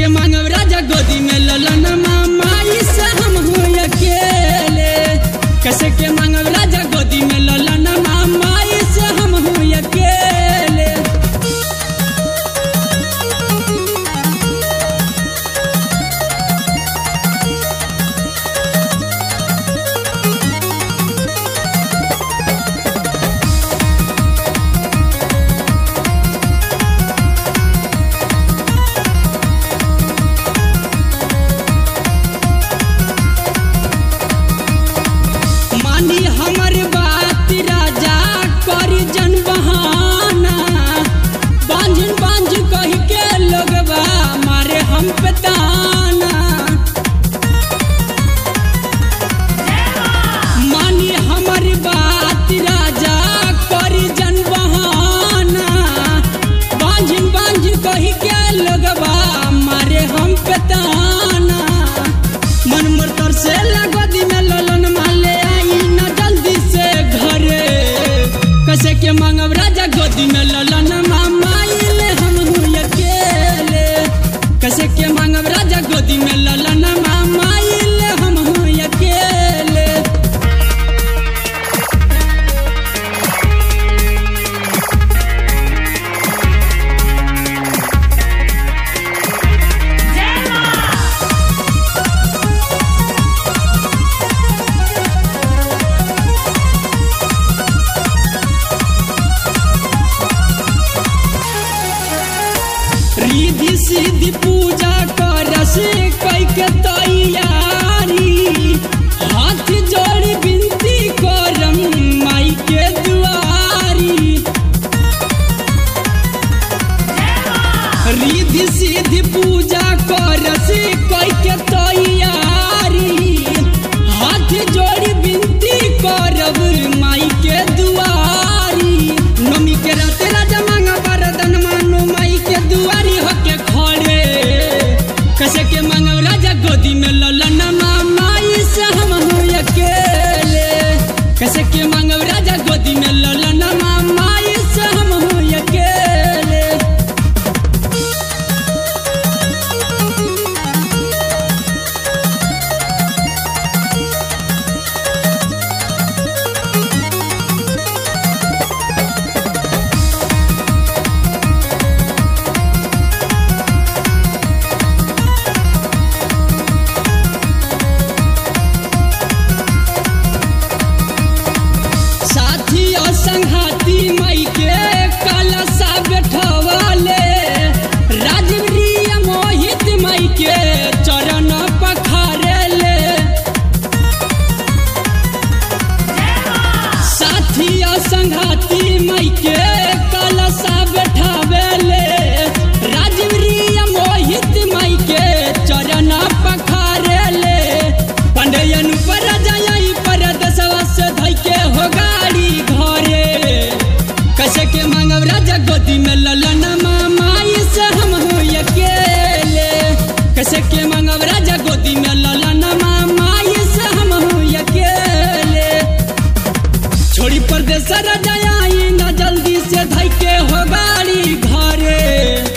के मांगब राजा गोदी में ललन माई से हम हो अकेले कैसे के मांगब राजा गोदी में ललन माई से हम हो अकेले मानी हमर बात राजा करी जन बहाना बांझ बांझ कह के लोगबा मारे हम पे ताना मानी हमर बात राजा करी जन बहाना बांझ बांझ कह के लोगबा मारे हम पे ताना मन मोर तर से लगदी में ललन माले आई ना जल्दी से घरे कैसे के मांगब राजा गोदी में ललन मामाइले हम हूँ अकेले कैसे के मांगब राजा गोदी में ललन मामाइले हम हूँ अकेले रिधि सिद्धि पूजा करस कई के तैयारी हाथ जोड़ बिनती करम माई के दुआरी रिधि सिद्धि पूजा करस कई के तैयारी हाथ जोड़ बिनती करब माई के दुआरी नमी के रात राजा मांगा बरदन मानो माई के दुआरी होके खड़े कैसे के मांगब राजा गोदी में ललन माई से हम हो अकेले कैसे के मांगब राजा गोदी में ललन माई से हम हो अकेले साथी और संघाती मई के कलसा बैठवाले राजवीर मोहित मई के चरण पखारेले साथी और संघाती मई के कलसा बैठावेले राजवीर मोहित मई के चरण पखारेले पंडयन पर जाई पर दसवा से धई के हो गाड़ी घरे कैसे के मांगब राजा गोदी में ललन माई से हम हो अकेले कैसे के मांगब राजा गोदी में ललन माई से हम हो अकेले छोड़ी परदेस राजा आई ना जल्दी से धई के हो गाड़ी घरे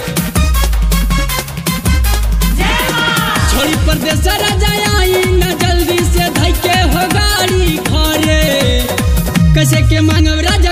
छोड़ी परदेस राजा आई ना जल्दी से धई के हो गाड़ी घरे कैसे के मांगब राजा